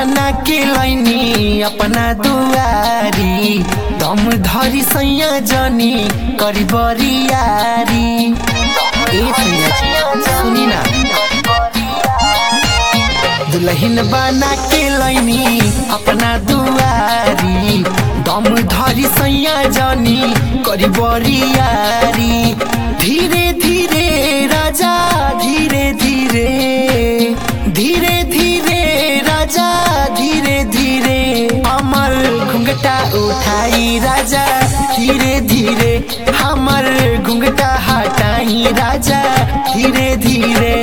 बना के लैनी अपना दुआरी दम धरी सैया जनी करी बरियारी ए सैया जी, सुनी ना दुल्हन बना के लैनी अपना दुआरी दम धरी सैया जनी करी बरियारी धीरे धीरे राजा धीरे धीरे धीरे धीरे राजा धीरे धीरे हमर घुंघटा उठाई राजा धीरे धीरे हमर घुंघटा हटाई राजा धीरे धीरे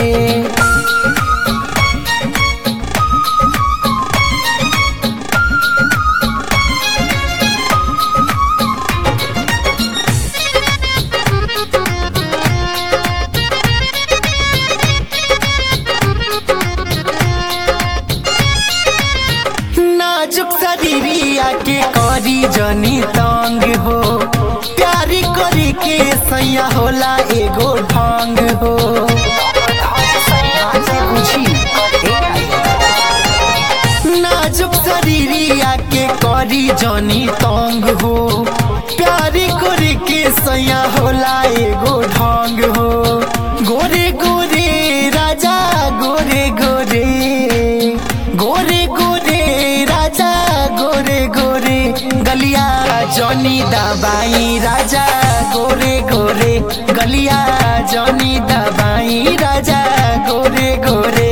नाजुक शरीरिया के करी जनी तंग हो प्यारी करी के सैया होला एगो ढंग हो आजे बुझी, नाजुक शरीरिया के करी जनी तंग हो प्यारी करी के सैया होला एगो ढंग हो गोरे गोरे राजा गोरे गोरे गोरे गोरे राजा गोरे गोरे गलिया जनी दबाई राजा गोरे गोरे गलिया जनी दबाई राजा गोरे गोरे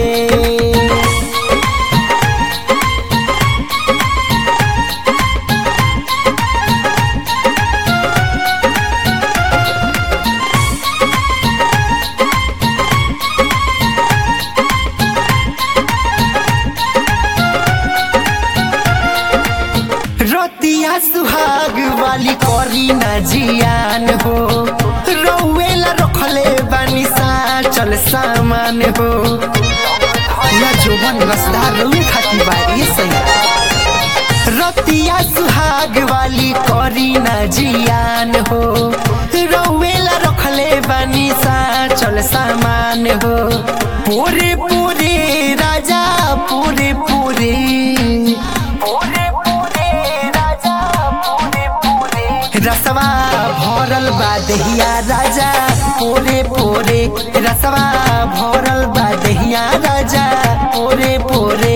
रतिया सुहाग वाली करी न जियान हो रौवेला रखले बानी सा चल सामान हो ना जोबन रसदार रउए खाती बा ये सही रतिया सुहाग वाली करी न जियान हो रौवेला रखले बानी सा चल सामान हो पूरे पूरे राजा पूरे पूरे पूरे पूरे राजा पूरे पूरे रसवा भरल बा दहिया राजा पोरे पोरे रसवा भरल बा दहिया राजा पोरे पोरे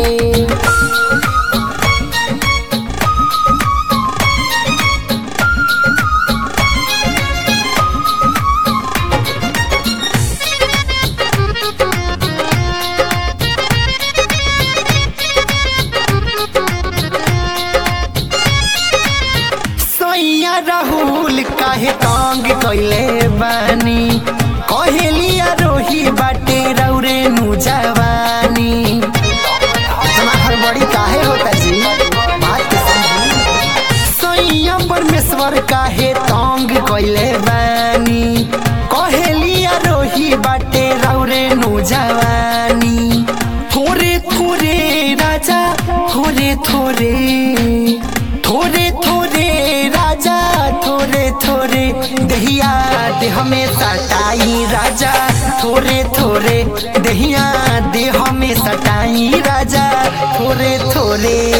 सैया राहुल काहे तंग कैले बानी कहेलिया रोही बाटे रौरे नु जवानी इतना हड़बड़ी काहे होता जी बात के समझी सैया परमेश्वर काहे तंग कैले बानी कहेलिया रोही बाटे रौरे नु जवानी थोरे थोरे राजा थोरे थोरे थोरे थोरे राजा थोरे थोरे दहिया देह में सटाई राजा थोरे थोरे दहिया देह में सटाई राजा थोरे थोरे